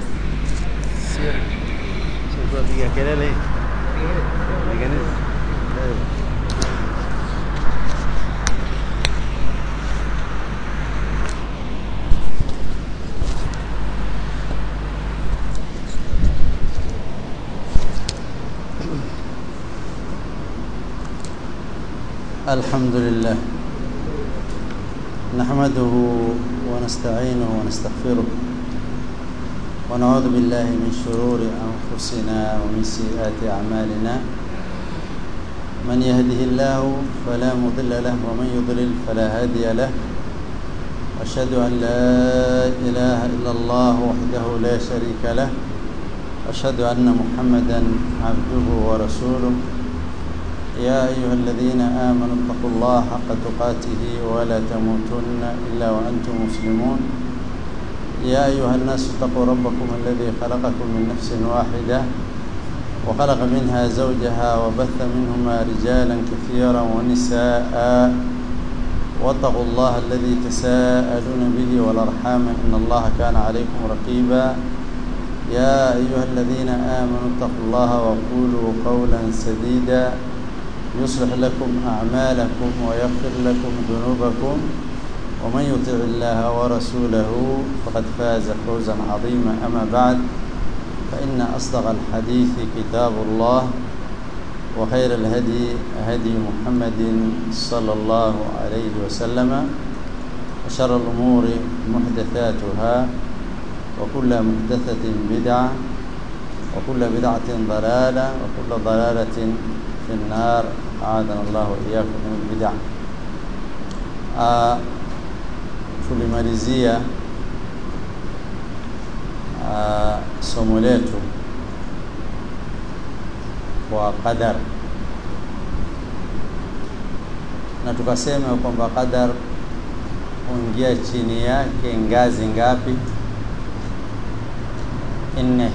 Sio. Sio kupiga kelele. Tengeneza. الحمد لله نحمده ونستعينه ونستغفره ونعوذ بالله من شرور أنفسنا ومن سيئات أعمالنا من يهده الله فلا مضل له ومن يضلل فلا هادي له أشهد أن لا إله إلا الله وحده لا شريك له أشهد أن محمدا عبده ورسوله يا أيها الذين آمنوا اتقوا الله حق تقاته ولا تموتن إلا وأنتم مسلمون يا أيها الناس اتقوا ربكم الذي خلقكم من نفس واحدة وخلق منها زوجها وبث منهما رجالا كثيرا ونساء واتقوا الله الذي تساءلون به والأرحام إن الله كان عليكم رقيبا يا أيها الذين آمنوا اتقوا الله وقولوا قولا سديدا يصلح لكم أعمالكم ويغفر لكم ذنوبكم ومن يطع الله ورسوله فقد فاز فوزا عظيما أما بعد فإن أصدق الحديث كتاب الله وخير الهدي هدي محمد صلى الله عليه وسلم وشر الأمور محدثاتها وكل محدثة بدعة وكل بدعة ضلالة وكل ضلالة في النار أعاذنا الله وإياكم من البدع uh, tulimalizia uh, somo letu kwa qadar na tukasema kwamba qadar huingia chini yake ngazi ngapi? Nne.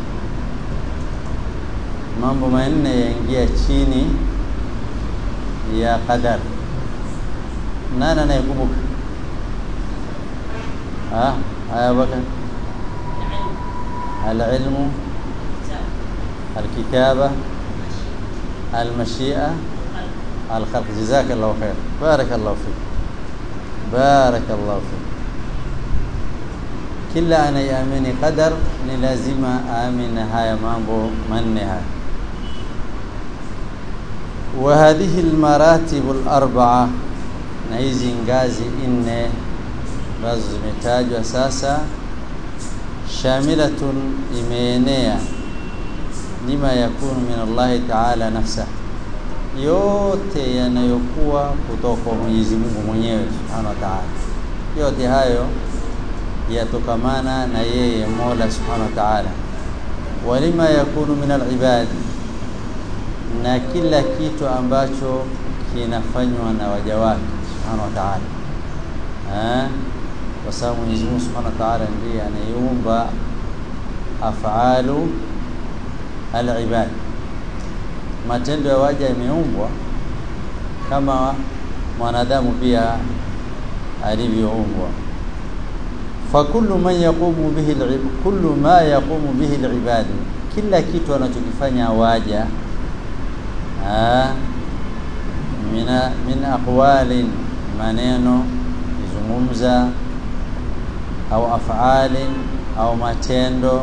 Mambo manne yaingia chini ya qadar. Nani anayekumbuka? Ah, haya baka العلم الكتابة المشيئة الخلق جزاك الله خير بارك الله فيك بارك الله فيك kila anayeamini qadar ni lazima aamini haya mambo manne haya wa hadhihi almaratibu alarba'a na hizi ngazi nne ambazo zimetajwa sasa shamilatun imeenea lima yakunu min Allahi ta'ala nafsa yote yanayokuwa kutoka kwa Mwenyezi Mungu mwenyewe Subhanahu wa Ta'ala yote hayo yatokamana na yeye Mola Subhanahu wa Ta'ala walima yakunu min al-ibad na kila kitu ambacho kinafanywa na waja wake Subhanahu wa Ta'ala eh kwa sababu Mwenyezi Mungu Subhanahu wa Ta'ala ndiye anayeumba afalu al-ibad matendo ya waja yameumbwa kama mwanadamu pia alivyoumbwa fakullu man yaqumu bihi kullu ma yaqumu bihi al-ibad kila kitu anachokifanya waja mina min aqwalin maneno kuzungumza au afalin au matendo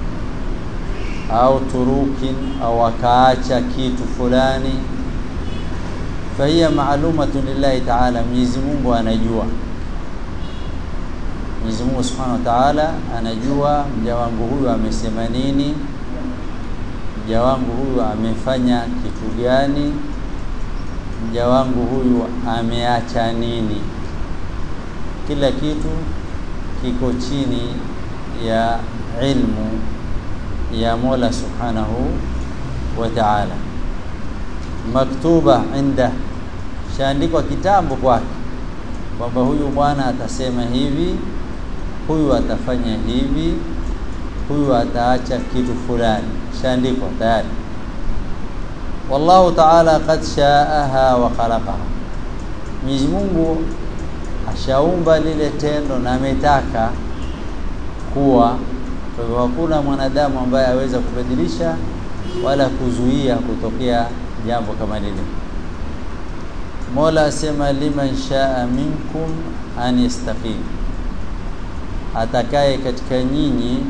au turukin au akaacha kitu fulani fahiya maalumatun lillahi ta'ala Mwenyezi Mungu anajua Mwenyezi Mungu Subhanahu wa Ta'ala anajua mja wangu huyu amesema nini mja wangu huyu amefanya kitu gani mja wangu huyu ameacha nini kila kitu kiko chini ya ilmu ya Mola Subhanahu wa Ta'ala maktuba inda shaandikwa kitambo kwake kwamba huyu bwana atasema hivi huyu atafanya hivi huyu ataacha kitu fulani shaandikwa tayari wallahu ta'ala qad sha'aha wa khalaqaha Mwenyezi Mungu ashaumba lile tendo na ametaka kuwa kwa hivyo hakuna mwanadamu ambaye aweza kubadilisha wala kuzuia kutokea jambo kama lile Mola asema liman shaa minkum an yastaqim atakaye katika nyinyi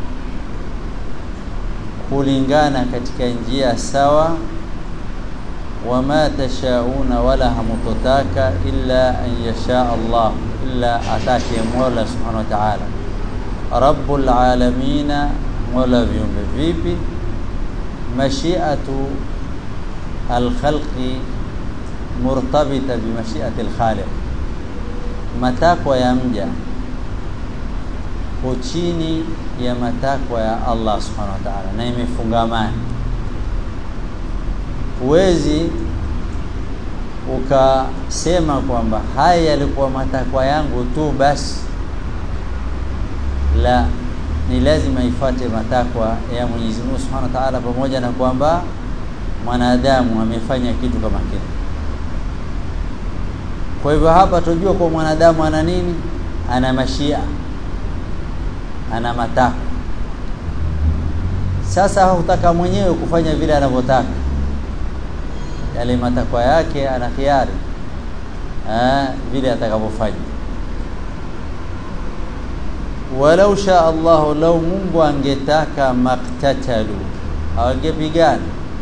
kulingana katika njia sawa wama tashauna wala hamutotaka illa an yasha Allah illa atake Mola subhanahu wa ta'ala rabbul alamina mola viumbe vipi mashiatu alkhalqi murtabita bimashiati alkhaliq matakwa ya mja ko chini ya matakwa ya Allah subhanahu wa ta'ala na imefungamana huwezi ukasema kwamba haya yalikuwa matakwa yangu tu basi la ni lazima ifuate matakwa ya Mwenyezi Mungu Subhanahu wa Ta'ala pamoja na kwamba mwanadamu amefanya kitu kama kile kwa hivyo hapa tujua kwa mwanadamu ana nini ana mashia ana matakwa sasa hutaka mwenyewe kufanya vile anavyotaka yale matakwa yake ana khiari eh vile atakavyofanya walau sha Allah lau Mungu angetaka maktatalu hawangepigana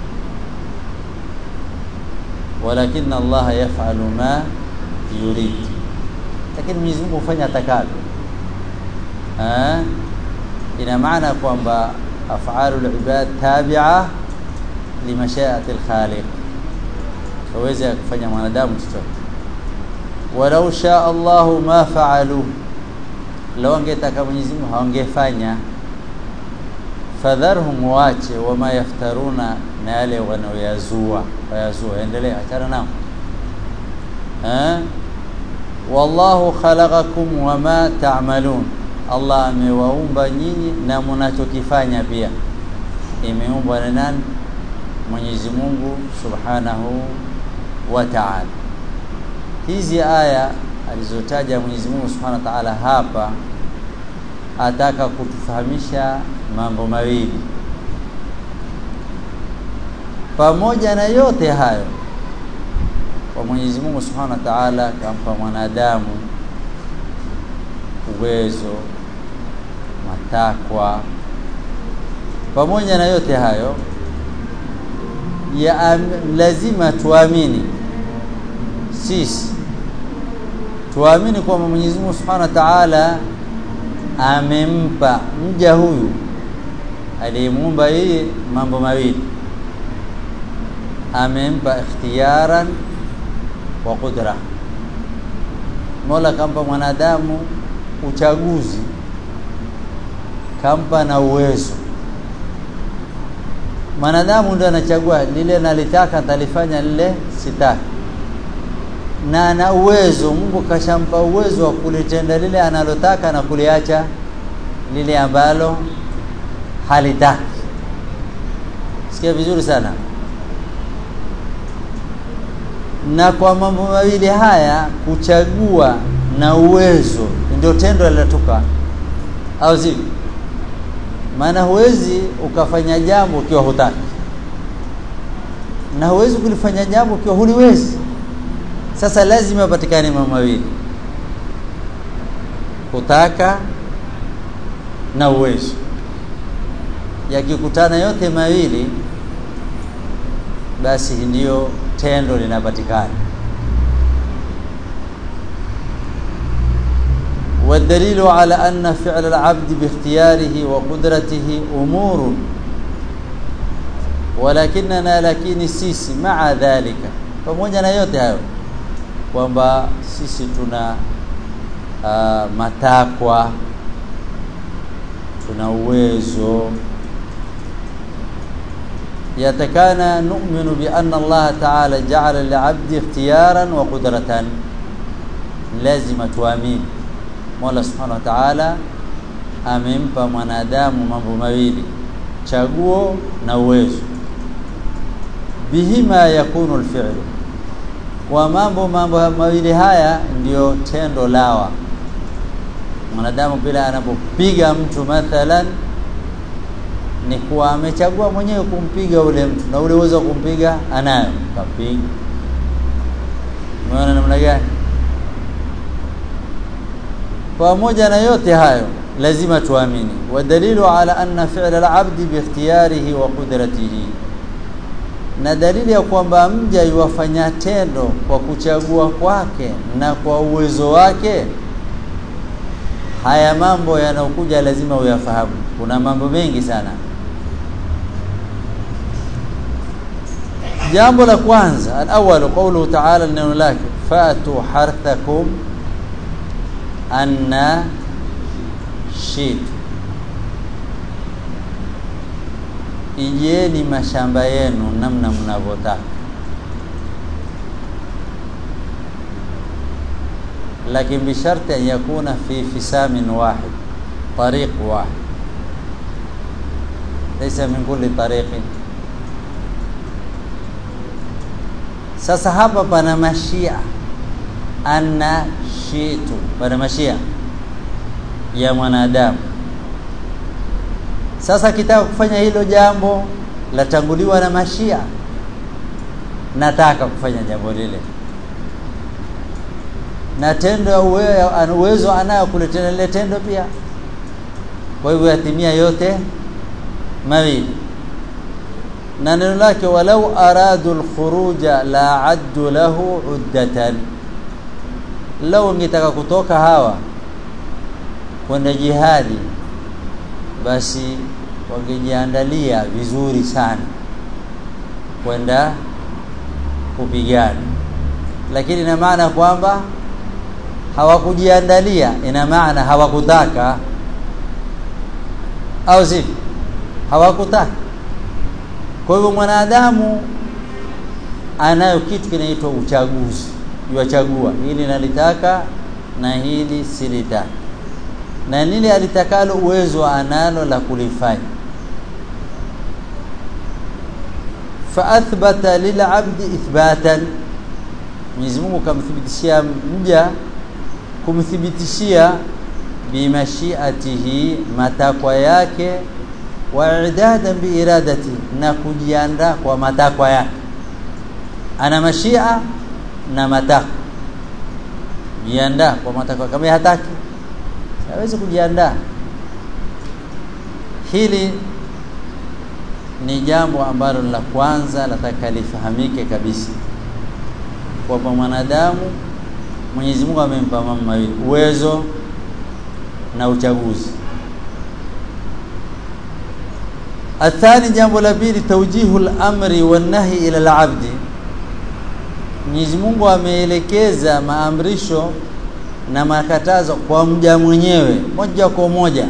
walakin Allah yaf'alu ma yurid lakini Mwenyezi Mungu hufanya atakavyo eh ina maana kwamba af'alul ibad tabi'a limashiati al-khaliq hawezi kufanya mwanadamu chochote walau sha Allah ma fa'alu lau angetaka Mwenyezi Mungu hawangefanya fadharhum wache wama yaftaruna na yale wanaoyazua wayazua endelea achana nao eh wallahu khalaqakum wama ta'malun Allah amewaumba nyinyi na mnachokifanya pia imeumbwa na nani Mwenyezi Mungu Subhanahu wa Ta'ala hizi aya alizotaja Mwenyezi Mungu Subhanahu wa Ta'ala hapa ataka kutufahamisha mambo mawili pamoja na yote hayo kwa Mwenyezi Mungu Subhanahu wa Ta'ala kampa mwanadamu uwezo matakwa pamoja na yote hayo ya lazima tuamini sisi tuamini kwamba Mwenyezi Mungu Subhanahu wa Ta'ala amempa mja huyu aliyemuumba yeye mambo mawili amempa ikhtiyaran wa qudra Mola kampa mwanadamu uchaguzi kampa na uwezo mwanadamu ndio anachagua lile nalitaka atalifanya lile sitaki na ana uwezo Mungu kashampa uwezo wa kulitenda lile analotaka na kuliacha lile ambalo halitaki sikia vizuri sana na kwa mambo mawili haya kuchagua na uwezo ndio tendo linatoka au sivyo maana huwezi ukafanya jambo ukiwa hutaki na huwezi kulifanya jambo ukiwa huliwezi sasa lazima patikane mambo mawili kutaka na uwezo yakikutana yote mawili basi ndiyo tendo linapatikana والدليل على أن فعل العبد باختياره وقدرته أمور ولكننا لكن sisi مع ذلك pamoja na yote hayo kwamba sisi tuna uh, matakwa tuna uwezo yatakana nu'minu bi anna Allah ta'ala ja'ala li'abdi ikhtiyaran wa qudratan lazima tuamini Mola Subhanahu wa Ta'ala amempa mwanadamu mambo mawili chaguo na uwezo bihima yakunu alfi'l kwa mambo mambo mawili haya ndiyo tendo lawa mwanadamu bila anapopiga mtu mathalan ni kuwa amechagua mwenyewe kumpiga ule mtu na ule uwezo wa kumpiga anayo kapiga umeona namna gani pamoja na yote hayo lazima tuamini wadalilu ala anna fi'la al-abdi biikhtiyarihi wa qudratihi na dalili ya kwamba mja yuwafanya tendo kwa kuchagua kwake na kwa uwezo wake haya mambo yanayokuja lazima uyafahamu kuna mambo mengi sana jambo la kwanza al-awwal qawluhu ta'ala neno lake fatu harthakum anna shitu ijeni mashamba yenu namna mnavyotaka lakini bisharti an yakuna fi fisamin wahid tariq wahid laysa min kulli tariqin sasa hapa pana mashia anna shitu pana mashia ya mwanadamu sasa kitaka kufanya hilo jambo latanguliwa na mashia nataka kufanya jambo lile na tendo uwezo anayo kuletena lile tendo pia kwa hivyo yatimia yote mawili na neno lake walau aradu alkhuruja la addu lahu uddatan lau ngetaka kutoka hawa kwenda jihadi basi wangejiandalia vizuri sana kwenda kupigana lakini ina maana kwamba hawakujiandalia ina maana hawakutaka au sivyo hawakutaka kwa hivyo mwanadamu anayo kitu kinaitwa uchaguzi yuachagua hili nalitaka na hili silitaka na lile alitakalo uwezo analo la kulifanya faathbata lilabdi ithbatan Mwenyezi Mungu kamthibitishia mja kumthibitishia bimashiatihi matakwa yake wa idadan biiradati na kujiandaa kwa matakwa yake ana mashia na matakwa jiandaa kwa matakwa kama hataki hawezi kujiandaa hili ni jambo ambalo la kwanza lataka lifahamike kabisa kwamba mwanadamu Mwenyezi Mungu amempa mambo mawili uwezo na uchaguzi athani jambo la pili tawjihu al-amri wan-nahi ila al-abdi Mwenyezi Mungu ameelekeza maamrisho na makatazo kwa mja mwenyewe moja kwa moja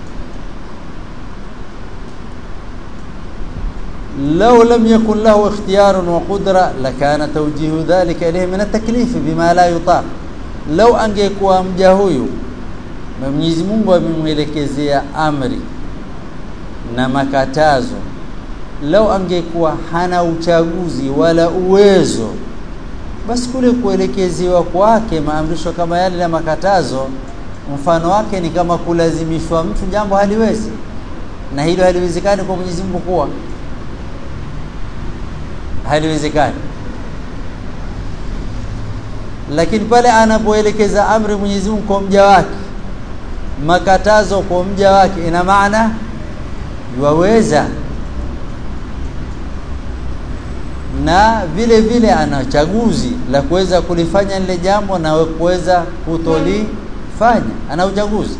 لو لم يكن له اختيار وقدرة لكان توجيه ذلك إليه من التكليف بما لا يطاق لو angekuwa mja huyu Mwenyezi Mungu amemwelekezea amri na makatazo lau angekuwa hana uchaguzi wala uwezo basi kule kuelekezewa kwake maamrisho kama yale na makatazo mfano wake ni kama kulazimishwa mtu jambo haliwezi na hilo haliwezekani kwa Mwenyezi Mungu kuwa haliwezekani lakini pale anapoelekeza amri Mwenyezi Mungu kwa mja wake makatazo kwa mja wake ina maana yuwaweza na vile vile ana chaguzi la kuweza kulifanya lile jambo na kuweza kutolifanya ana uchaguzi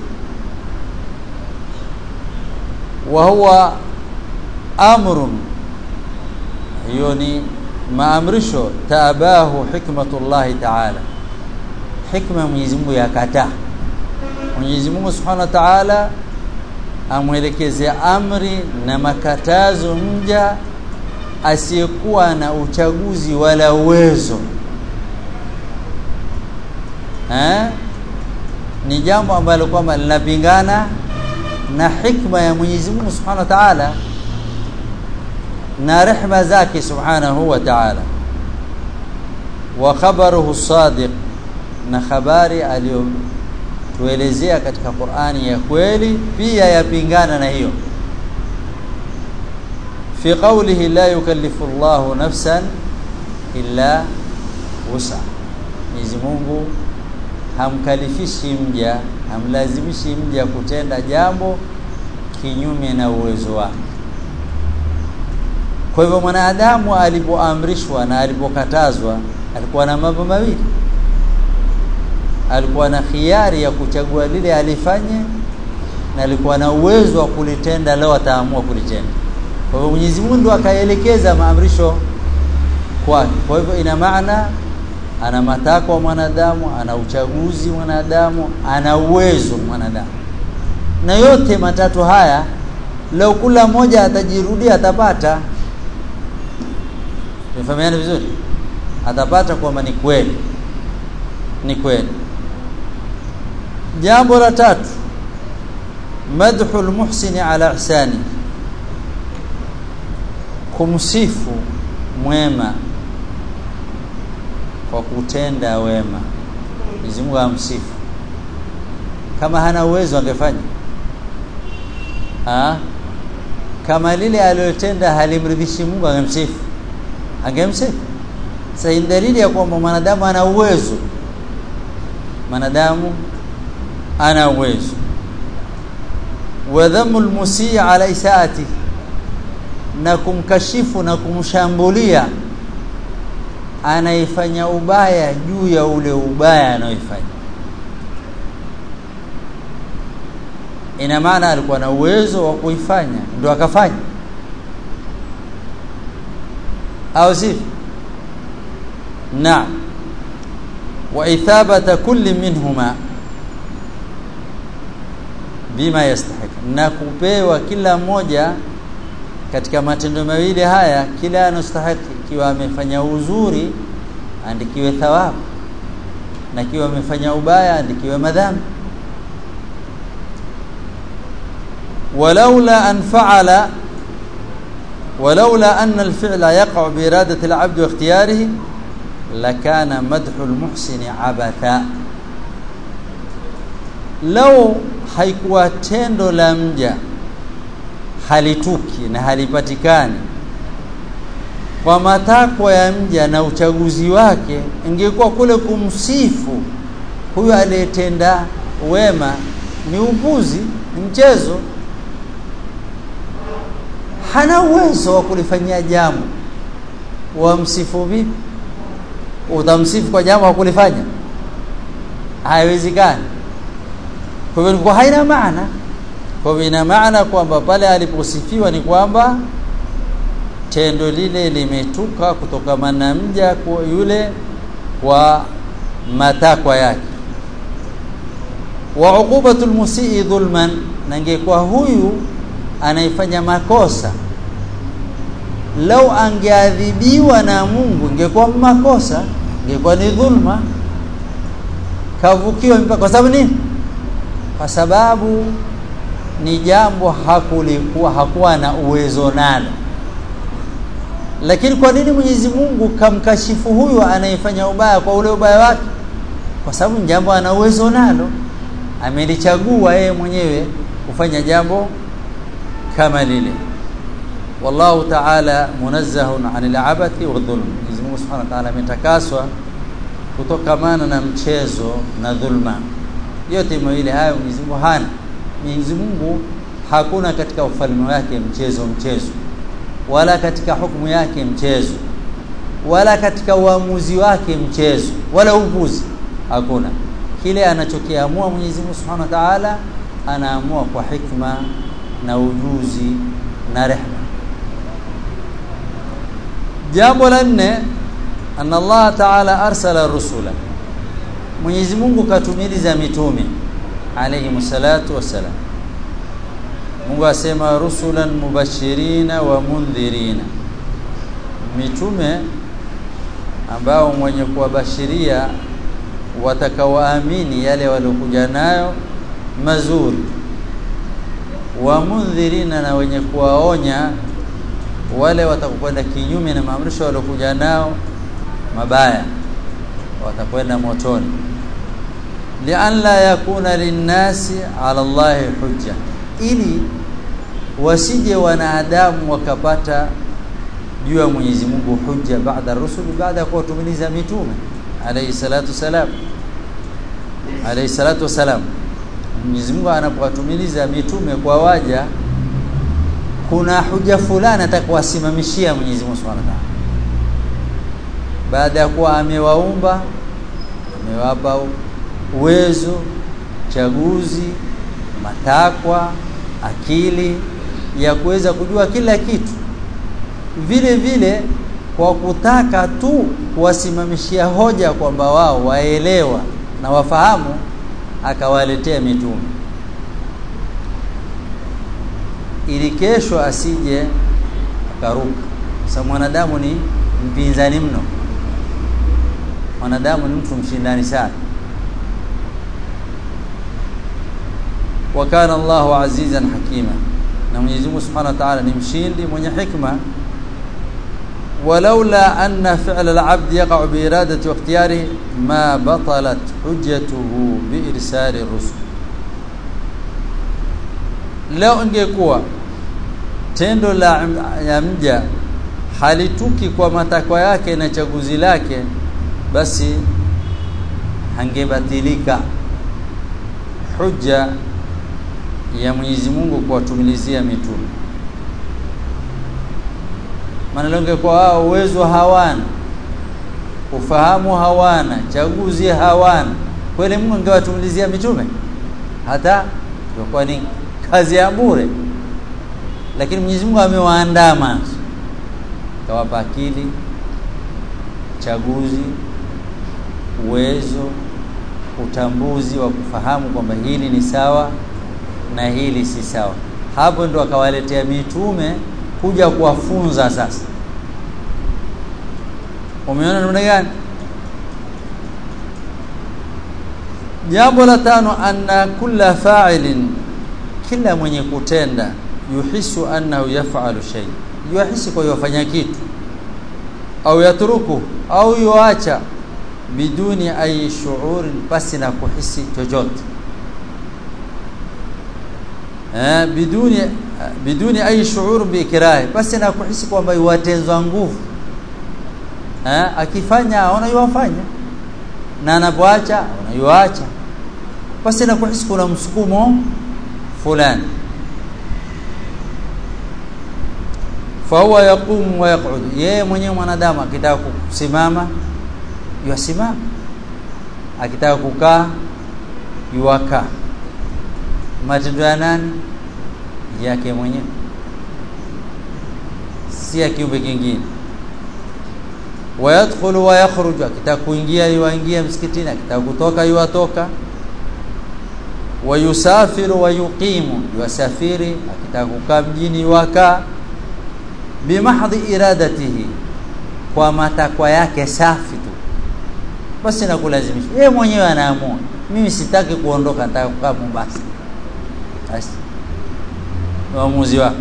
wa huwa amrun hiyo ni maamrisho taabahu hikmatullahi ta'ala hikma Mwenyezi Mungu yakataa Mwenyezi Mungu Subhanahu wa Ta'ala amwelekezea amri na makatazo mja asiyekuwa na uchaguzi wala uwezo eh ni jambo ambalo kwamba linapingana na hikma ya Mwenyezi Mungu Subhanahu wa Ta'ala na rehma zake Subhanahu wa Ta'ala wa khabaruhu sadiq na habari aliyotuelezea katika Qur'ani ya kweli pia yapingana na hiyo fi qawlihi la yukallifu Allahu nafsan illa wusa Mwenyezi Mungu hamkalifishi mja hamlazimishi mja kutenda jambo kinyume na uwezo wake kwa hivyo mwanadamu alipoamrishwa na alipokatazwa alikuwa na mambo mawili alikuwa na khiari ya kuchagua lile alifanye na alikuwa na uwezo wa kulitenda leo ataamua kulitenda kwa hivyo Mwenyezi Mungu akaelekeza maamrisho kwake kwa hivyo ina maana ana matakwa mwanadamu ana uchaguzi mwanadamu ana uwezo mwanadamu na yote matatu haya leo kula moja atajirudia atapata Tumefahamiana vizuri? Atapata kwamba ni kweli. Ni kweli. Jambo la tatu madhu almuhsini ala ihsani kumsifu mwema kwa kutenda wema Mwenyezi Mungu amsifu kama hana uwezo angefanya ah kama lile aliyotenda halimridhishi Mungu angemsifu angemsifu sasa ni dalili ya kwamba mwanadamu ana uwezo mwanadamu ana uwezo wa dhamu almusii ala isaati na kumkashifu na kumshambulia anaifanya ubaya juu ya ule ubaya anaoifanya ina maana alikuwa na uwezo wa kuifanya ndio akafanya au sivyo naam wa ithabata kulli minhuma bima yastahiq na kupewa kila mmoja katika matendo mawili haya kila anastahili kiwa amefanya uzuri andikiwe thawabu na kiwa amefanya ubaya andikiwe madhambi ولولا أن فعل ولولا أن الفعل يقع بإرادة العبد واختياره لكان مدح المحسن عبثا لو haikuwa tendo la mja halituki na halipatikani kwa matakwa ya mja na uchaguzi wake ingekuwa kule kumsifu huyo aliyetenda wema ni upuzi ni mchezo hana uwezo wa kulifanyia jambo wamsifu vipi utamsifu kwa jambo hakulifanya haiwezekani kwa hivyo kwa haina maana kwa hivyo ina maana kwamba pale aliposifiwa ni kwamba tendo lile limetuka kutokamana na mja kwa yule kwa matakwa yake wa uqubatul musii dhulman na ingekuwa huyu anaifanya makosa lau angeadhibiwa na Mungu ingekuwa makosa ingekuwa ni dhulma kavukiwa mpaka kwa sababu nini kwa sababu ni jambo hakulikuwa hakuwa na uwezo nalo lakini kwa nini Mwenyezi Mungu kamkashifu huyu anayefanya ubaya kwa ule ubaya wake kwa sababu ni jambo ana uwezo nalo amelichagua yeye mwenyewe kufanya jambo kama lile wallahu ta'ala munazzahun 'anil abathi wa dhulm Mwenyezi Mungu Subhanahu wa ta'ala ametakaswa kutokamana na mchezo na dhulma yote mawili hayo Mwenyezi Mungu hana Mwenyezi Mungu hakuna katika ufalme wake mchezo mchezo wala katika hukumu yake mchezo wala katika uamuzi wake mchezo wala upuzi hakuna kile anachokiamua Mwenyezi Mungu Subhanahu wa Ta'ala anaamua kwa hikma na ujuzi na rehma jambo la nne anna Allah Ta'ala arsala rusula Mwenyezi Mungu katumiliza mitume alayhi salatu wassalam Mungu asema rusulan mubashirina wa mundhirina mitume ambao mwenye kuwabashiria watakaoamini yale waliokuja nayo mazuri wa mundhirina na wenye kuwaonya wale watakwenda kinyume na maamrisho waliokuja nao mabaya watakwenda motoni lian la yakuna linnasi ala Allahi hujja ili wasije wanadamu wakapata juu ya Mwenyezi Mungu hujja baada rusuli baada ya kuwatumiliza mitume alayhi salatu salam alayhi salatu wasalam Mwenyezi Mungu anapowatumiliza mitume kwa waja kuna huja fulani atakuwasimamishia Mwenyezi Mungu Subhanahu wa Ta'ala baada ya kuwa amewaumba amewapa uwezo chaguzi matakwa akili ya kuweza kujua kila kitu vile vile kwa kutaka tu kuwasimamishia hoja kwamba wao waelewa na wafahamu akawaletea mitume ili kesho asije akaruka sababu mwanadamu ni mpinzani mno mwanadamu ni mtu mshindani sana wa kana Allahu azizan hakima na Mwenyezi Mungu Subhanahu wa Ta'ala ni mshindi mwenye hikma ولولا أن فعل العبد يقع بإرادة واختياره ما بطلت حجته بإرسال الرسل leo ingekuwa tendo la ya mja halituki kwa matakwa yake na chaguzi lake basi hangebatilika hujja ya Mwenyezi Mungu kuwatumilizia mitume maana leo kwa wao uwezo hawana ufahamu hawana chaguzi hawana kweli Mungu angewatumilizia mitume hata kwa ni kazi ya bure lakini Mwenyezi Mungu amewaandaa mwanzo kawapa akili chaguzi uwezo utambuzi wa kufahamu kwamba hili ni sawa na hili si sawa hapo ndo akawaletea mitume kuja kuwafunza sasa umeona namna gani jambo la tano anna kulla fa'ilin kila mwenye kutenda yuhisu annahu yaf'alu shay yuhisi kwa yafanya kitu au yatruku au yuacha biduni ayi shuurin pasi na kuhisi chochote eh biduni biduni ayi shuur biikrahi pasi na kuhisi kwamba yuwatenzwa nguvu eh akifanya aona yuwafanya na anapoacha unayuacha pasi na kuhisi kuna msukumo fulani fahuwa yaqumu wa yaq'ud yeye mwenyewe mwanadamu akitaka kusimama yusimama akitaka kukaa yuwaka matendo ya nani yake mwenyewe si ya kiumbe kingine wayadkhulu wa yakhruju akitaka kuingia yuingia msikitini akitaka kutoka yuatoka wayusafiru wa yuqimu yuasafiri akitaka kukaa mjini yuakaa bimahdhi iradatihi kwa matakwa yake safi tu basi na kulazimisha yeye mwenyewe anaamua mimi sitaki kuondoka nataka kukaa Mombasa basi uamuzi wake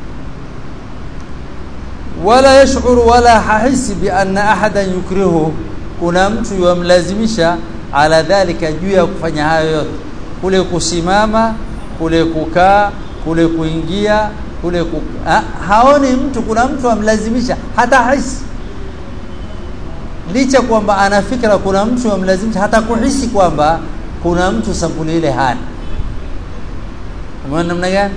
wala yashuru wala hahisi bi anna ahadan yukrihu kuna mtu yamlazimisha ala dhalika juu ya kufanya hayo yote kule kusimama kule kukaa kule kuingia kule ku... ha, haoni mtu kuna mtu amlazimisha hata hisi licha kwamba ana fikra kuna mtu amlazimisha hata kuhisi kwamba kuna mtu sampuli ile hana umeona namna gani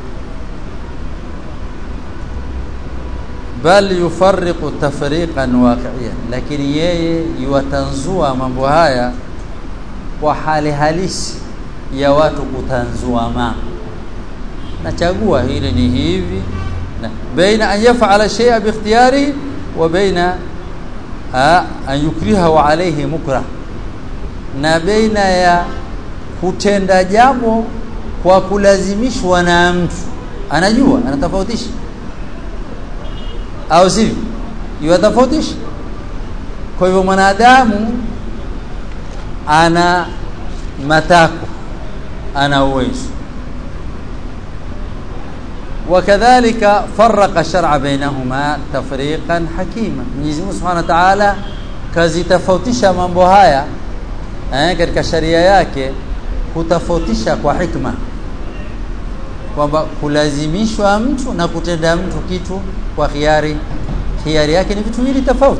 bal yufarriqu tafriqan waqi'iyan lakini yeye yuwatanzua mambo haya kwa hali halisi ya watu kutanzua mambo nachagua hili ni hivi na baina an yaf'ala shay'a bi ikhtiyari wa baina an yukrihahu alayhi mukrah na baina ya kutenda jambo kwa kulazimishwa na mtu anajua anatofautisha au sivyo yuwatofautisha kwa hivyo mwanadamu ana matako ana uwezo وكذلك فرق الشرع بينهما تفريقا حكيما Mwenyezi Mungu Subhanahu wa Ta'ala kazitofautisha mambo haya eh, katika sharia yake kutofautisha kwa hikma kwamba kulazimishwa mtu na kutenda mtu kitu kwa khiari khiari yake ni vitu viwili tofauti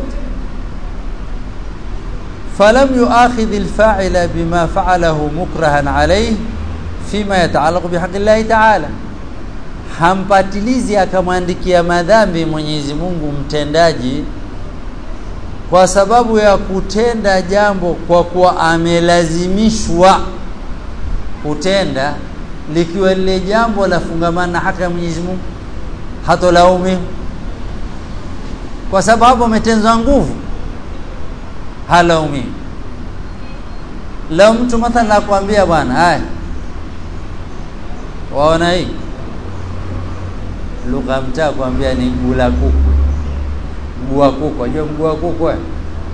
falam yuakhidh alfa'ila bima fa'alahu mukrahan alayhi fima yata'allaqu bihaqqi Allah ta'ala hampatilizi akamwandikia madhambi Mwenyezi Mungu mtendaji kwa sababu ya kutenda jambo kwa kuwa amelazimishwa kutenda likiwa lile jambo lafungamana na haki ya Mwenyezi Mungu hatolaumiwa kwa sababu hapo ametenzwa nguvu halaumiwi leo mtu mathalan akwambia bwana haya waona hii lugha mtaa kwambia ni gula kuku mguu wa kuku unajua mguu wa kuku eh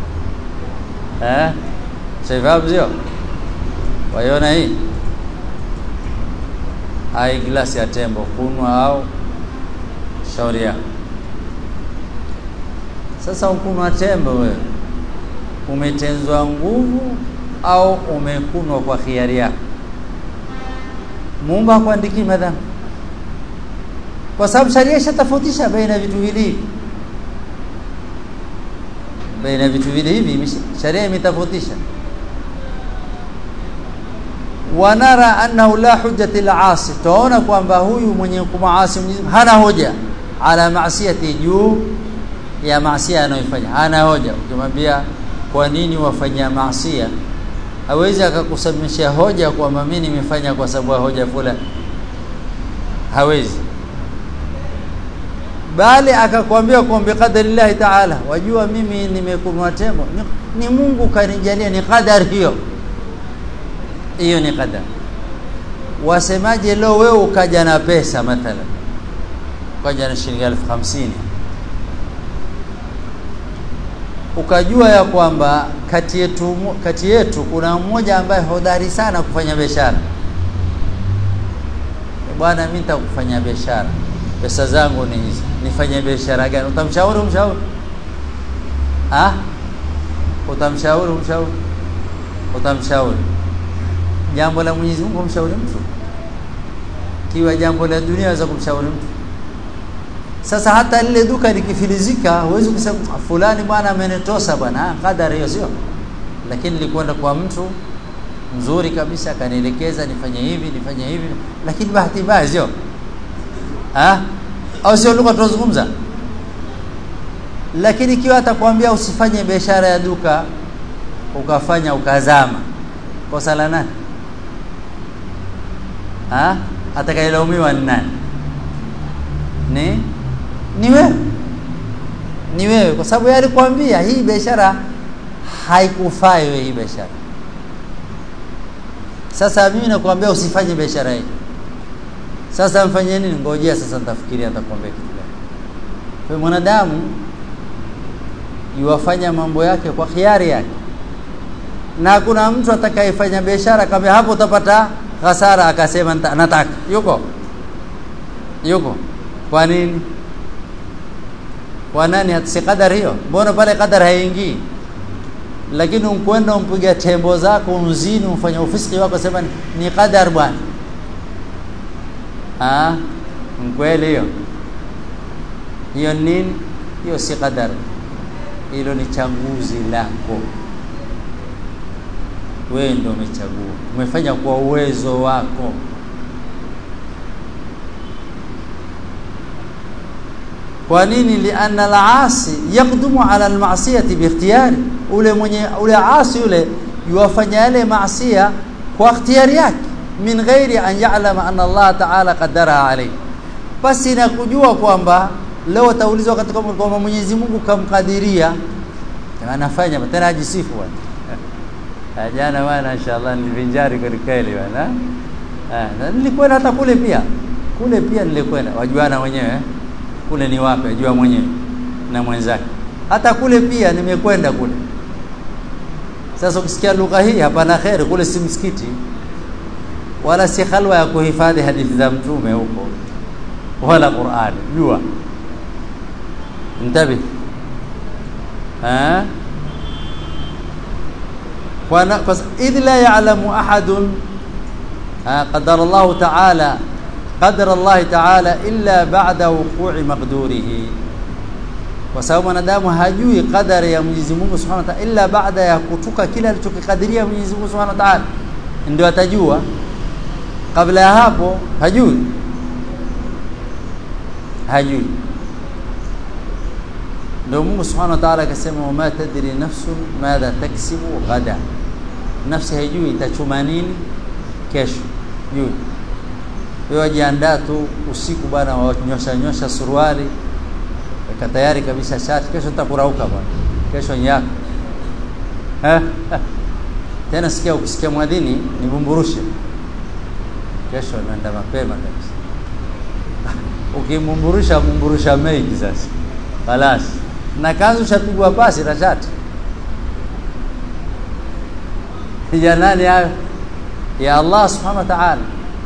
eh sababu sio waiona hii ai glasi ya tembo kunwa au shauri yako sasa ukunwa tembo wewe umetenzwa nguvu au umekunwa kwa khiari yako Muumba hakuandiki madhambi kwa sababu sharia ishatofautisha baina vitu vili hivi baina vitu vili hivi sharia imetofautisha wanara annahu la hujjati al-asi tuona kwamba huyu mwenye kumaasi hana hoja ala maasiyati juu ya maasiya anayofanya hana hoja ukimwambia kwa nini wafanya maasiya hawezi akakusamishia hoja kwamba mimi nimefanya kwa sababu ya hoja fulani hawezi bali akakwambia kwa biqadarillahi ta'ala wajua mimi nimekunwa tembo ni, ni Mungu kanijalia ni qadar hiyo hiyo ni qadar wasemaje leo wewe ukaja na pesa mathalan ukaja na shilingi elfu hamsini ukajua ya kwamba kati yetu kati yetu kuna mmoja ambaye hodari sana kufanya biashara bwana mimi nitakufanya biashara pesa zangu ni hizi nifanye biashara gani utamshauri umshauri ah utamshauri umshauri utamshauri jambo la Mwenyezi Mungu umshauri mtu kiwa jambo la dunia waweza kumshauri mtu sasa hata lile duka likifilizika huwezi kusema fulani bwana amenitosa bwana kadari hiyo sio lakini nilikwenda kwa mtu mzuri kabisa akanielekeza nifanye hivi nifanye hivi lakini bahati mbaya sio ah au sio lugha tunazungumza lakini ikiwa atakwambia usifanye biashara ya duka ukafanya ukazama kosa la nani ah atakayelaumiwa ni nani ni ni wewe ni wewe kwa sababu yeye alikwambia hii biashara haikufai wewe hii biashara sasa mimi nakwambia usifanye biashara hii sasa mfanye nini ngojea sasa nitafikiria nitakwambia kitu gani kwa mwanadamu yuwafanya mambo yake kwa khiari yake na kuna mtu atakayefanya biashara kama hapo utapata hasara akasema nataka yuko yuko kwa nini kwa nani si kadari hiyo mbona pale kadari haingii lakini unkwenda umpiga tembo zako unzini umfanya ufisiki wako sema ni kadar bwana ah kweli hiyo hiyo nini hiyo si kadar hilo ni changuzi lako wewe ndio umechagua umefanya kwa uwezo wako kwa nini lianna al-asi yaqdumu ala al-ma'siyati biikhtiyari ule mwenye ule asi ule yuwafanya yale maasiya kwa ikhtiyari yake min ghairi an ya'lama anna Allah ta'ala qaddara alayhi basi na kujua kwamba leo taulizwa katika kwamba Mwenyezi Mungu kamkadiria anafanya tena ajisifu bwana jana bwana inshallah nilivinjari kweli kweli bwana ah nilikwenda hata kule pia kule pia nilikwenda wajuana wenyewe kule ni wapi ajua mwenyewe na mwenzake hata kule pia nimekwenda kule sasa ukisikia lugha hii hapana khairi kule si msikiti wala si khalwa ya kuhifadhi hadithi za mtume huko wala Qur'an jua انتبه ها idh la ya'lamu ahadun qadara Allah ta'ala qadara Allah ta'ala illa ba'da wuqu'i maqdurihi kwa sababu mwanadamu hajui qadari ya Mwenyezi Mungu Subhanahu wa Ta'ala illa baada ya kutuka kile alichokikadiria Mwenyezi Mungu Subhanahu wa Ta'ala ndio atajua kabla ya hapo hajui hajui ndio Mungu Subhanahu wa Ta'ala akasema wama tadri nafsun madha taksibu ghada nafsi haijui itachuma nini kesho jui wewe jiandaa tu usiku bana wanyosha nyosha suruali weka tayari kabisa shati kesho nitakurauka bwana kesho nyako tena sikia ukisikia mwadhini nibumburushe kesho naenda mapema kabisa ukimumburusha mumburusha mengi sasa خلاص na kanzu shapigwa pasi na shati ya nani hayo ya Allah subhanahu wa ta'ala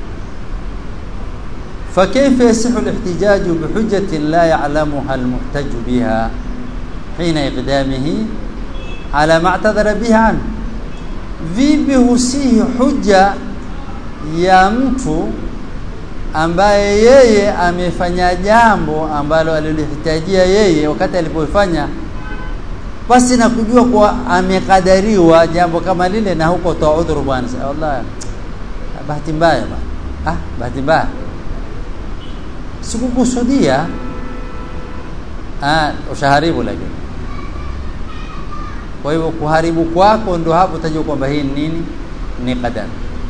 فكيف يصح الاحتجاج بحجة لا يعلمها المحتج بها حين إقدامه على ما اعتذر به عنه vipi husihi huja ya mtu ambaye yeye amefanya jambo ambalo alilihitajia yeye wakati alipofanya basi na kujua kuwa amekadariwa jambo kama lile na huko toa udhuru bwana wallahi bahati mbaya bwana ah bahati mbaya sikukusudia ah ushaharibu lakini kwa hivyo kuharibu kwako ndo hapo utajua kwamba hii nini ni qadar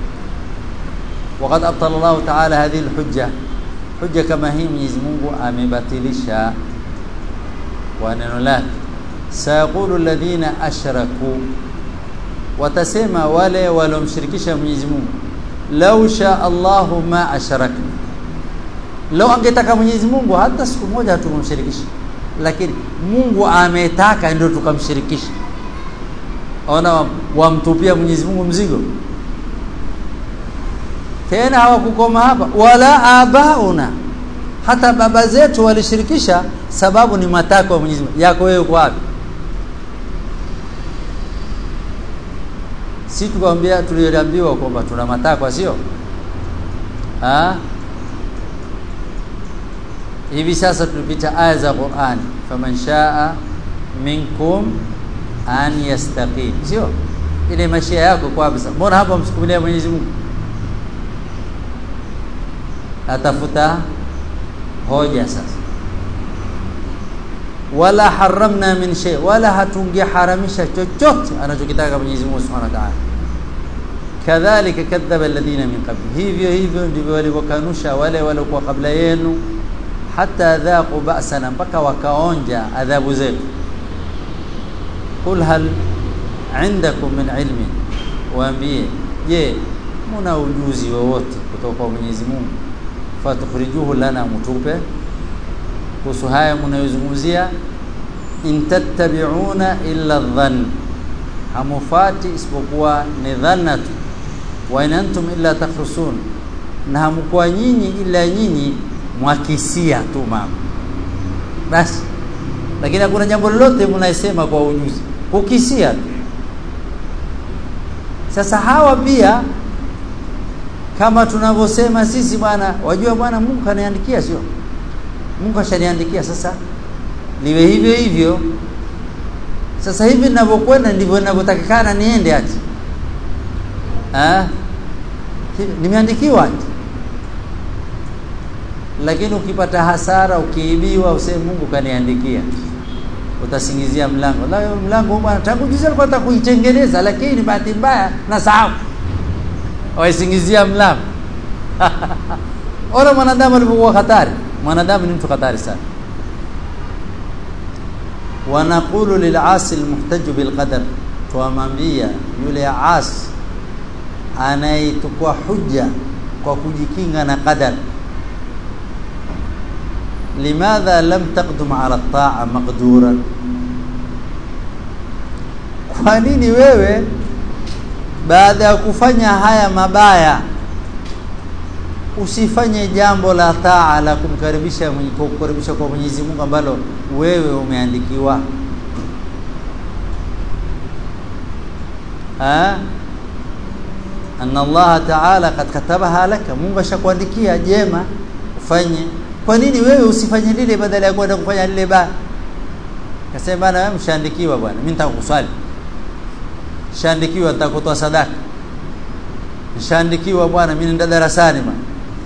وقد ابطل الله تعالى هذه الحجه حجه كما هي Mwenyezi Mungu amebatilisha kwa neno lake sayaqulu alladhina ashraku watasema wale walomshirikisha Mwenyezi Mungu law sha Allahu ma ashrakna law angetaka Mwenyezi Mungu hata siku moja hatumshirikisha lakini Mungu ametaka ndio tukamshirikisha ona wamtupia Mwenyezi Mungu mzigo tena hawakukoma hapa wala abauna hata baba zetu walishirikisha sababu ni matako ya Mwenyezi Mungu yako wewe uko wapi si tukwambia tuliambiwa kwamba tuna matakwa sio ah hivi sasa tulipita aya za Qur'an faman shaa minkum an yastaqim sio ile mashia yako kwa kabisa mbona hapa msukumilia Mwenyezi Mungu atafuta hoja sasa wala haramna min shay wala hatungeharamisha chochote anachokitaka Mwenyezi Mungu Subhanahu wa Ta'ala kadhalika kadhaba alladhina min qabl hivyo hivyo ndivyo walivyokanusha wale waliokuwa kabla yenu hata dhaqu ba'sana mpaka wakaonja adhabu zetu qul hal indakum min ilmin waambie je muna ujuzi wowote kutoka kwa Mwenyezi Mungu fatukhrijuhu lana mutupe kuhusu haya mnayozungumzia in tattabi'una illa dhann hamufati isipokuwa ni dhanna tu wa in antum illa takhrusun na hamkuwa nyinyi ila nyinyi mwakisia tu mama basi lakini hakuna jambo lolote mnaisema kwa ujuzi kukisia tu sasa hawa pia kama tunavyosema sisi bwana wajua bwana Mungu kaniandikia sio Mungu ashaniandikia sasa niwe hivyo hivyo sasa hivi ninavyokwenda ndivyo ninavyotakikana niende ati ah nimeandikiwa ati lakini ukipata hasara ukiibiwa useme Mungu kaniandikia utasingizia mlango la mlango bwana tangu juzi alikuwa nataka kuitengeneza lakini bahati mbaya na sahau waisingizia mlango ona mwanadamu alivyokuwa hatari mwanadamu ni mtu hatari sana wanaqulu lil'asi almuhtaj bilqadar tuamwambia yule as anayetukua hujja kwa kujikinga na qadar limadha lam taqdum ala at-ta'a maqduran kwa nini wewe baada ya kufanya haya mabaya usifanye jambo la taa la kumkaribisha kukaribisha kwa Mwenyezi Mungu ambalo wewe umeandikiwa ah anna Allah ta'ala kad katabaha laka Mungu ashakuandikia jema ufanye kwa nini wewe usifanye lile badala ya kwenda kufanya lile baya kasema bana wewe mshaandikiwa bwana mimi nitakuswali nishaandikiwa nitakutoa sadaka nishaandikiwa bwana mimi nenda darasani bwana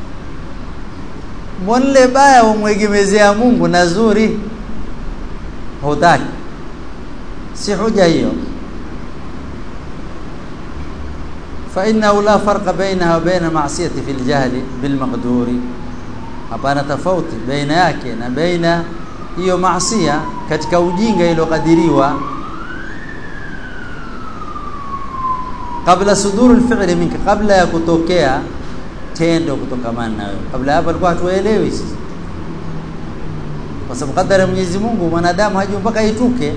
mbona baya umwegemezea Mungu na zuri hutaki si hoja hiyo فإنه لا فرق بينها وبين معصية في الجهل بالمقدور hapana tofauti baina yake na baina hiyo maasiya katika ujinga iliyokadiriwa kabla suduru alfi'li minka kabla ya kutokea tendo kutokamana na wewe kabla hapo alikuwa hatuelewi sisi kwa sababu kadari ya Mwenyezi Mungu mwanadamu haji mpaka ituke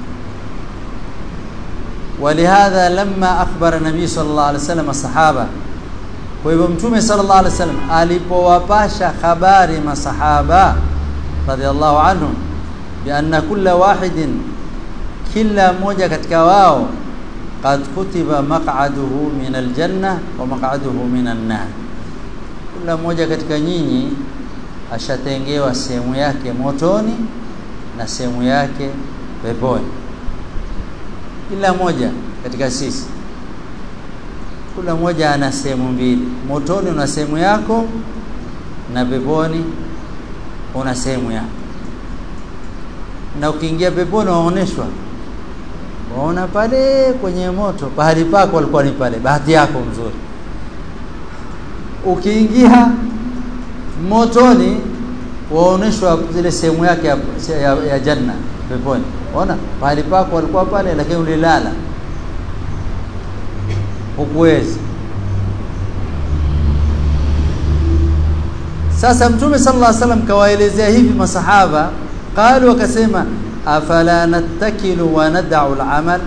ولهذا لما اخبر النبي صلى الله عليه وسلم الصحابه kwa hivyo mtume sallallahu alaihi wasallam alipowapasha habari masahaba radhiallahu anhum bi anna kulla wahidin kila mmoja katika wao qad kutiba maq'aduhu min aljanna wa maq'aduhu min an-nar kila mmoja katika nyinyi ashatengewa sehemu yake motoni na sehemu yake peponi kila moja katika sisi kila mmoja ana sehemu mbili motoni una sehemu yako na peponi una sehemu yako na ukiingia peponi waoneshwa waona pale kwenye moto pahali pako walikuwa ni pale bahati yako mzuri ukiingia motoni waoneshwa zile sehemu yake ya, ya, ya janna peponi ona pahali pako walikuwa pale lakini ulilala hukuwezi sasa mtume sallallahu alaihi wasallam kawaelezea hivi masahaba qalu wakasema afala nattakilu wa nad'u al-amal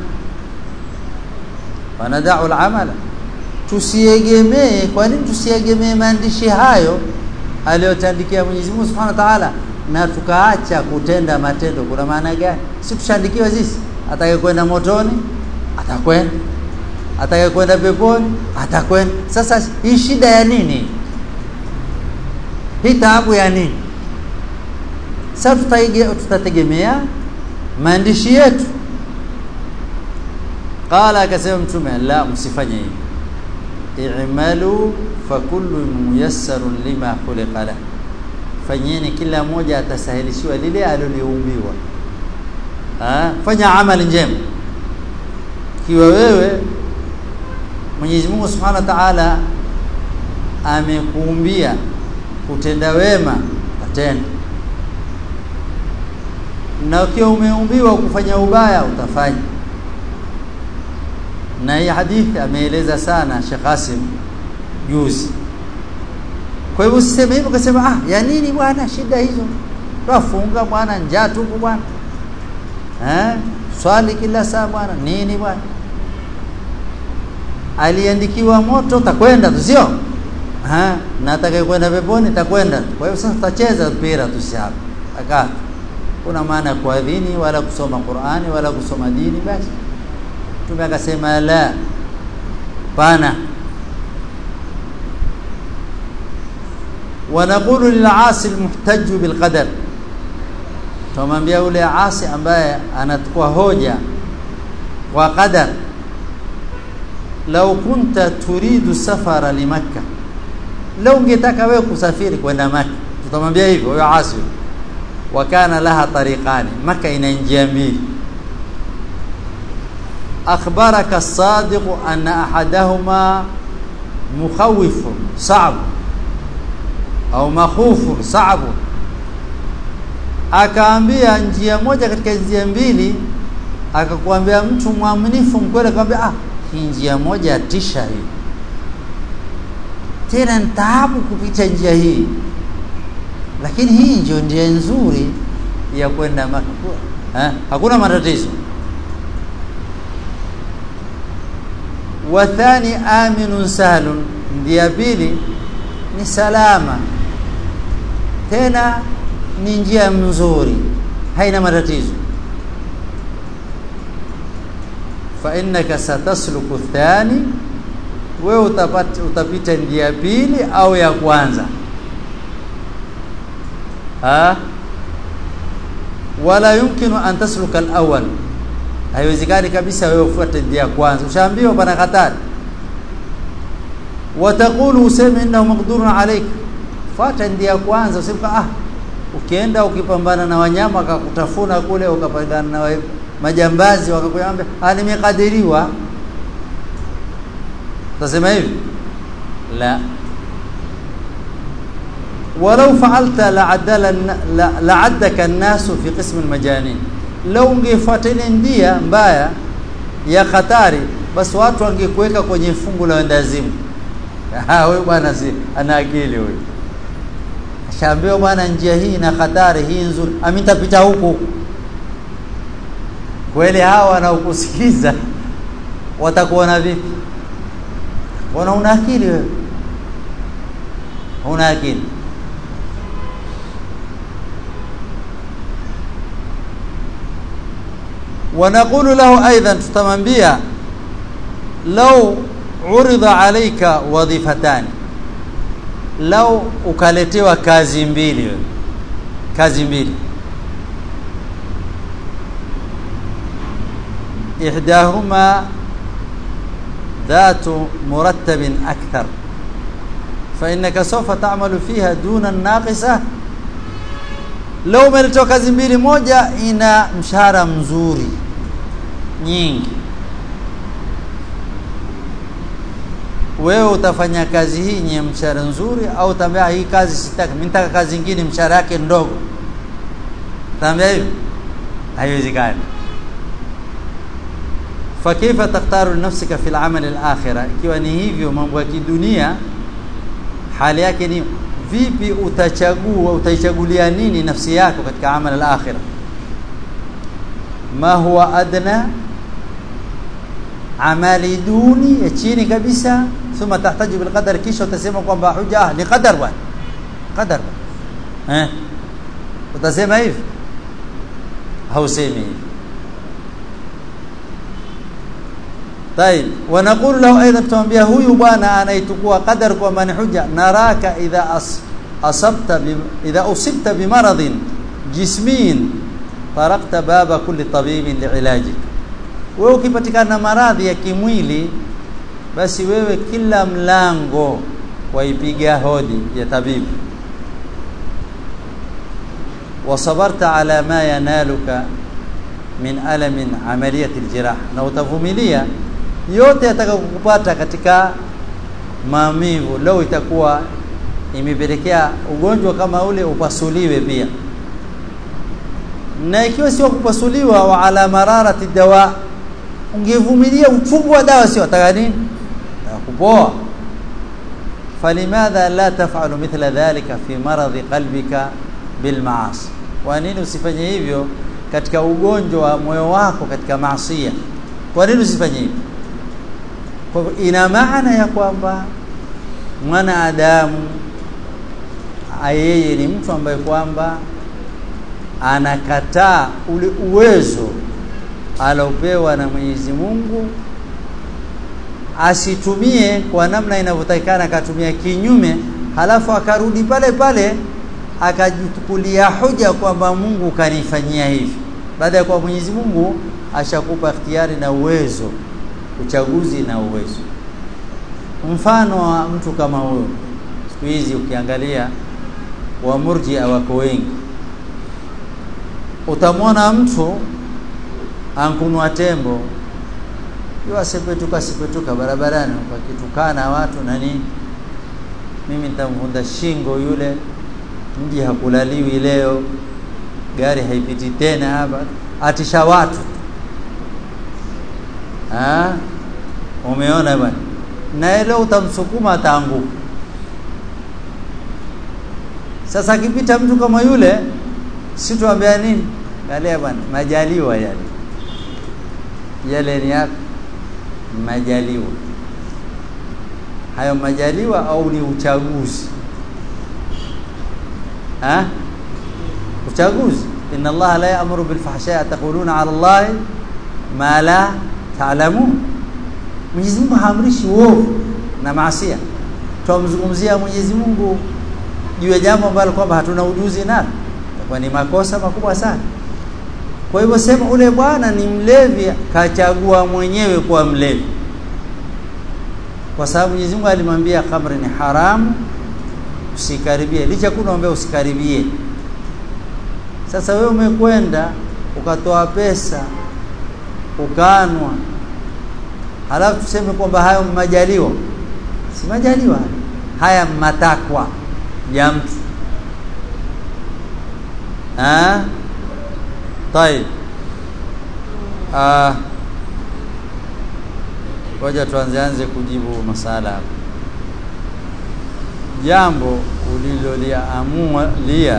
wa nad'u al-amal tusiegemee kwa nini tusiegemee maandishi hayo aliyotandikia Mwenyezi Mungu Subhanahu wa Ta'ala na tukaacha kutenda matendo kuna maana gani si tushaandikiwa sisi atakayekwenda motoni atakwenda atakayekwenda peponi atakwenda sasa hii shida ya nini hii taabu ya nini sasa tutategemea maandishi yetu qala akasema mtume la msifanye hivi i'malu fakullu muyassarun lima khuliqa la fanyeni kila mmoja atasahilishiwa lile aliloliumbiwa fanya amali njema kiwa wewe Mwenyezi Mungu Subhanahu wa Ta'ala amekuumbia kutenda wema utenda na ukiwa umeumbiwa kufanya ubaya utafanya na hii hadithi ameeleza sana Sheikh Qasim juzi kwa hivyo usiseme hivyo kasema ah ya nini bwana shida hizo twafunga bwana njaa tupo bwana eh swali kila saa bwana nini bwana aliandikiwa moto takwenda tu sio ha na atakayekwenda peponi takwenda kwa hiyo sasa tutacheza mpira tu si hapa akaa kuna maana ya kuadhini wala kusoma Qur'ani wala kusoma dini basi tume akasema la pana ونقول للعاصي المحتج بالقدر tumwambia yule asi ambaye anachukua hoja wa qadar law kunta turidu safara limakka law ungetaka wewe kusafiri kwenda maka tutamwambia hivyo huyo asi wa kana laha tariqani maka ina njia mbili akhbaraka as-sadiq anna ahadahuma mukhawif sa'b au makhufu sa'b akaambia njia moja katika njia mbili akakwambia mtu mwaminifu mkweli akamwambia ah hii njia moja tisha hii tena nitaabu kupita njia hii lakini hii ndio njia nzuri ya kwenda Makka eh hakuna matatizo wa thani aminun sahlun njia pili ni salama tena ni njia nzuri haina matatizo fa innaka satasluku thani wewe utapata utapita njia pili au ya kwanza ha wala yumkinu an tasluka al-awwal haiwezekani kabisa wewe ufuate njia ya kwanza ushaambiwa pana hatari wataqulu useme innahu maqdurun alayk fuata njia ya kwanza useme ah ukienda ukipambana na wanyama akakutafuna kule ukapambana na majambazi wakakuambia ah nimekadiriwa utasema hivi la ولو فعلت لعدل لعدك الناس في قسم المجانين لو ungefuata ile ndia mbaya ya hatari basi watu wangekuweka kwenye fungu la wendazimu ah wewe bwana si ana akili wewe ashaambiwa bwana njia hii na hatari hii nzuri ami nitapita huku kweli hawa wanaokusikiza watakuona vipi wana una akili wewe una akili ونقول له ايضا tutamwambia law urida alayka wadhifatan law ukaletewa kazi mbili kazi mbili ihdahuma ذات مرتب أكثر فإنك سوف تعمل فيها دون الناقصة leo umeletoa kazi mbili moja ina mshahara mzuri nyingi wewe utafanya kazi hii yenye mshahara nzuri au utaambia hii kazi sitaki mimi nataka kazi nyingine mshahara yake ndogo utaambia hivi haiwezekani fakaifa takhtaru nafsika fil amal al akhirah ikiwa ni hivyo mambo ya kidunia hali yake ni vipi utachagua utaichagulia nini nafsi yako katika amal al-akhirah ma huwa adna amali duni ya chini kabisa thumma tahtaju bil qadar kisha utasema kwamba huja ni qadar bwana qadar eh utasema hivi hausemi hivi طيب ونقول له ايضا تمwambia huyu bwana anaitukua qadar kwa mani huja naraka idha as, asabta bi, idha usibta bimaradin jismin tarakta baba kulli tabibin liilajik wewe ukipatikana na maradhi ya kimwili basi wewe kila mlango waipiga hodi ya tabibu wasabarta ala ma yanaluka min alamin amaliyati aljirah na utavumilia yote yatakayokupata katika maumivu leo itakuwa imepelekea ugonjwa kama ule upasuliwe pia na ikiwa sio kupasuliwa wa ala mararati dawa ungevumilia uchungu wa dawa sio ataka nini kupoa فلماذا لا تفعل مثل ذلك في مرض قلبك بالمعاصي kwa nini usifanye hivyo katika ugonjwa wa moyo wako katika maasiya kwa nini usifanye hivyo kwa ina maana ya kwamba mwanadamu yeye ni mtu ambaye kwamba anakataa ule uwezo alopewa na Mwenyezi Mungu asitumie kwa namna inavyotakikana akatumia kinyume halafu akarudi pale pale akajichukulia hoja kwamba Mungu kanifanyia hivi baada ya kwa Mwenyezi Mungu ashakupa ikhtiyari na uwezo uchaguzi na uwezo mfano wa mtu kama huyo siku hizi ukiangalia wa murjia wako wengi utamwona mtu ankunwa tembo yeye sepetuka sepetuka barabarani wakitukana watu na nini mimi nitamvunda shingo yule mji hakulaliwi leo gari haipiti tena hapa atisha watu ah umeona bwana na leo utamsukuma ataanguka sasa akipita mtu kama yule si tuambia nini angalia bwana majaliwa yale yale ni yako majaliwa hayo majaliwa au ni uchaguzi ha uchaguzi inna allaha la ya'muru bil fahsha'i taquluna 'ala allahi ma la ta'lamun Mwenyezi Mungu haamrishi uovu na maasia twamzungumzia Mwenyezi Mungu juu ya jambo ambalo kwamba hatuna ujuzi nalo kwa ni makosa makubwa sana kwa hivyo sema ule bwana ni mlevi kachagua mwenyewe kuwa mlevi kwa sababu Mwenyezi Mungu alimwambia khamri ni haramu usikaribie licha kunaambia usikaribie sasa wewe umekwenda ukatoa pesa ukanwa halafu tuseme kwamba hayo majaliwa si majaliwa haya matakwa ya mtu ah طيب ah ngoja tuanzeanze kujibu masala hapa jambo uliloliamua lia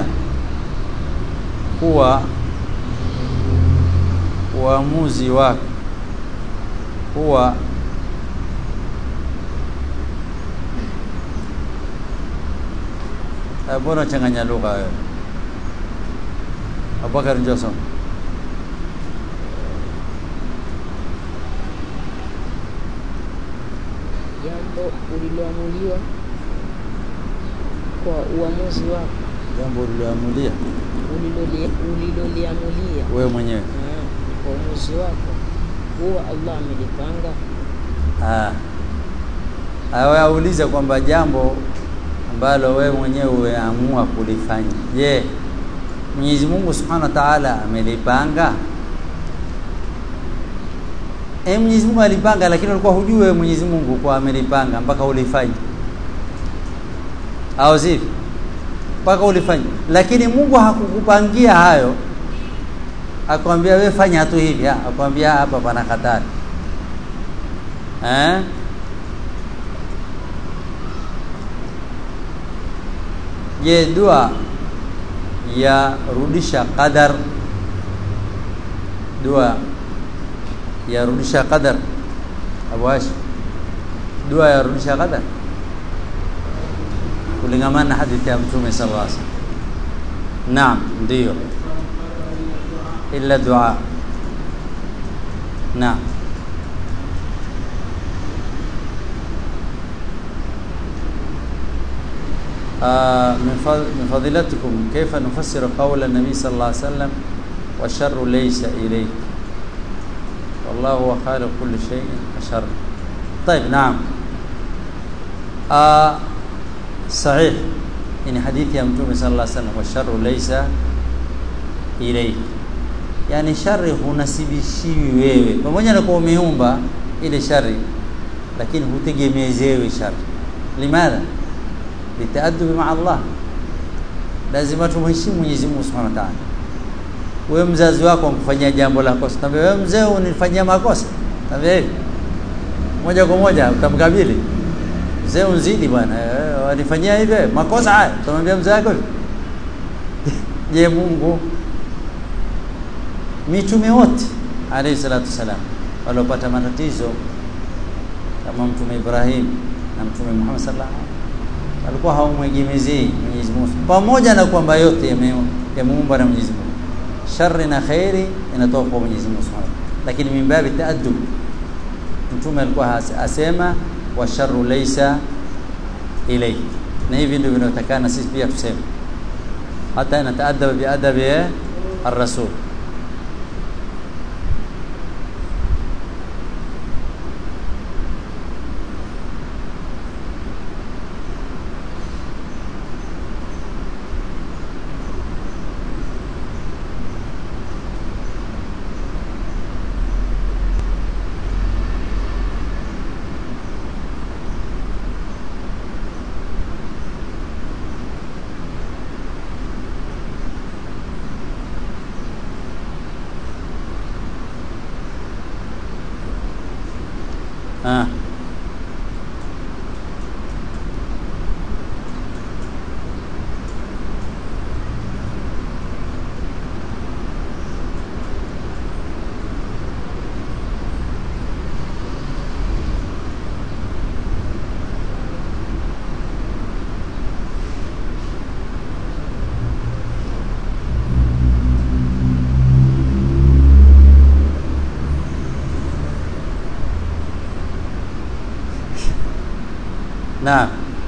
kuwa uamuzi wako huwa mbona changanya lugha wewe Abubakar njoo soma jambo uliloamuliwa kwa uamuzi wako jambo uliloamulia uliloli- uliloliamulia wewe mwenyewe Mm, kwa uamuzi wako huwa Allah amelipanga ah awe aulize kwamba jambo ambalo wewe mwenyewe umeamua kulifanya je Mwenyezi Mungu Subhanahu wa Ta'ala amelipanga Eh Mwenyezi Mungu alipanga lakini ulikuwa hujui wewe Mwenyezi Mungu kwa amelipanga mpaka ulifanye au zipi mpaka ulifanye lakini Mungu hakukupangia hayo akwambia wewe fanya tu hivi ah, akwambia hapa pana hatari eh je dua ya rudisha qadar dua ya rudisha qadar Abu Hashim dua ya rudisha qadar kulingamana na hadithi ya Mtume sallallahu alaihi wasallam naam ndio illa dua naam آه، من فض- من فضيلتكم كيف نفسر قول النبي صلى الله عليه وسلم والشر ليس إليك والله هو خالق كل شيء الشر طيب نعم آه صحيح إن حديث يا متوم صلى الله عليه وسلم والشر ليس إليك yani shari hunasibishiwi wewe pamoja na kuwa umeumba ile shari lakini hutegemezewe shari limadha litaadubi maa Allah lazima tumheshimu Mwenyezi Mungu Subhanahu wa Ta'ala wewe mzazi wako ankufanyia jambo la kosa tambia wewe mzee unifanyia makosa tambia hivi moja kwa moja utamkabili mzee unzidi bwana eh, wanifanyia hivi makosa haya utamwambia mzee wako hivi je Mungu mitume wote alayhi salatu wasalam waliopata matatizo kama mtume Ibrahim na mtume Muhammad sallallahu alaihi wasallam alikuwa hawamwegemezei Mwenyezi Mungu pamoja na kwamba yote yame- yameumba na Mwenyezi Mungu shari na khairi inatoka kwa Mwenyezi Mungu Subhanahu wa Ta'ala. lakini min babi taaddub mtume alikuwa has- asema wa sharru laysa ilayhi na hivi ndivyo vinavyotakana sisi pia tuseme hata nataadaba biadabi ar-rasul Naam.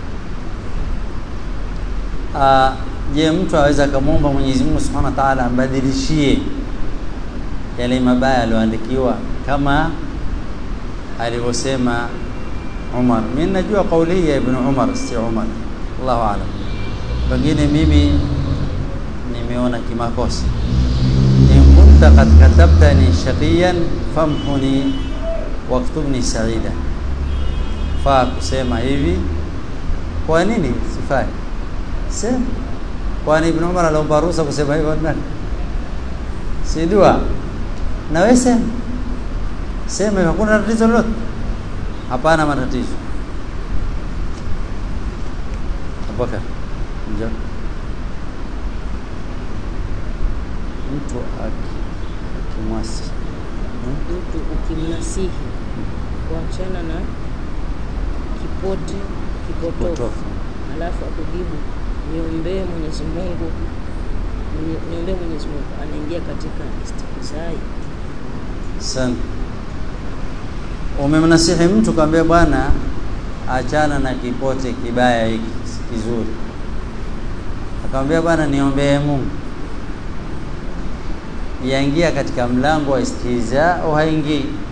Ah, je, mtu aweza akamwomba Mwenyezi Mungu Subhanahu wa Ta'ala ambadilishie yale mabaya aliyoandikiwa kama alivyosema Umar. Mimi najua kauli hii ya Ibn Umar, si Umar. Allahu a'lam. Pengine mimi nimeona kimakosa. In kunta qad katabtani shaqiyan famhuni waktubni sa'ida. Faa kusema hivi. Kwa nini sifai? Sema. Kwani Ibn Umar aliomba ruhusa kusema hivyo nani? Si dua. Na wewe sema. Sema hakuna tatizo lolote. Hapana matatizo. Abubakar. Njoo. Mtu aki akimwasi mtu ukimnasihi kuachana na kipote kipotofu potofu. alafu akujibu niombee Mwenyezi Mungu ni- niombee Mwenyezi Mungu anaingia katika istihzai Sana. Umemnasihi mtu kaambia bwana achana na kipote kibaya hiki si kizuri. Akamwambia bwana niombee Mungu. Yaingia katika mlango wa istihza au haingii?